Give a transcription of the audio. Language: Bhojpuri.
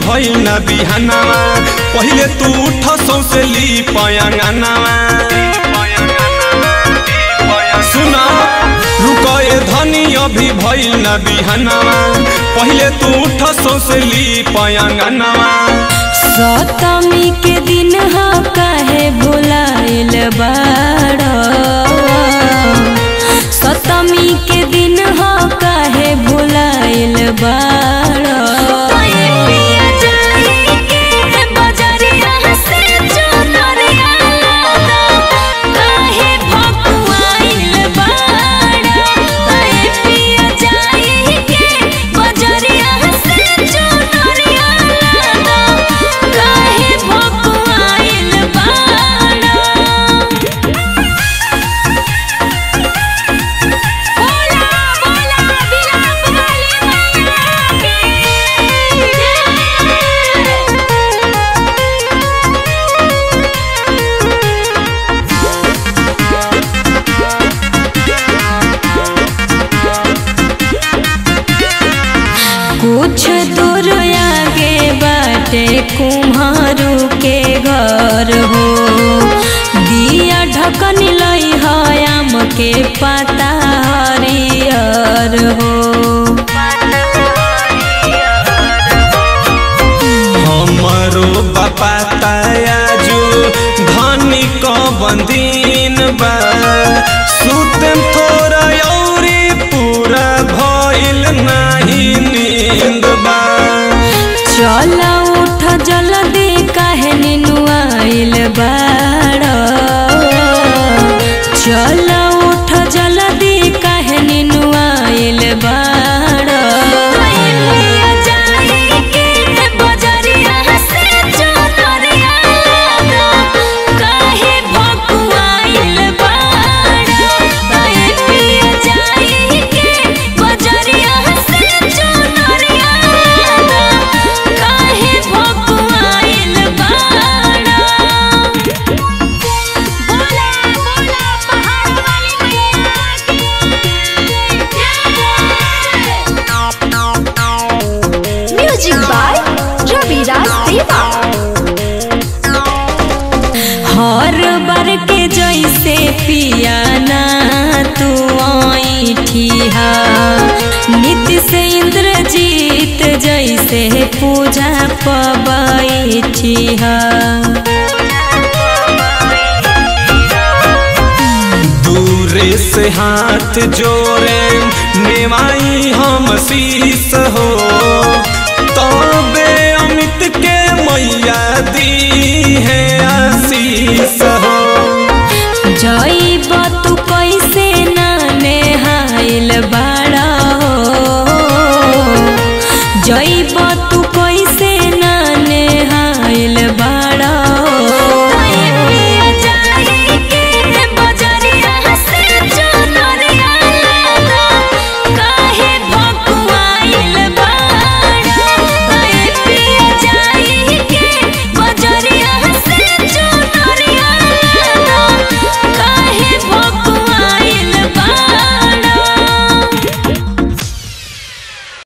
भइल ना बिहानावा पहिले तू उठ सौसे ली पयंगनावा सुना रुकए धनी अभी भइल ना बिहानावा पहिले तू उठ सौसे ली पयंगनावा सतमी के दिन ह काहे भुलाइल बाड़ सतमी के दिन ह काहे भुलाइल बाड़ कुछ दूर आगे बाटे कुम्हारू के घर हो दिया ढकन लई हयाम के पता हरियर हो हमरो बापा तायाजू धनी क बंदीन बा सुतम थोड़ा औरी पूरा भइल नाही नींद बा चल उठ जल्दी काहे निनुआइल बाड़ चल उठ जल्दी काहे निनुआइल बाड़ Music by Ravi Raj Deva. हर बार के जैसे पियाना तू ऐठी हा नित्य से इंद्रजीत जैसे पूजा पबैठी हा दूरे से हाथ जोड़े नेवाई हम शीस हो तबे अमित के मैया दी है आशीष हो जई बत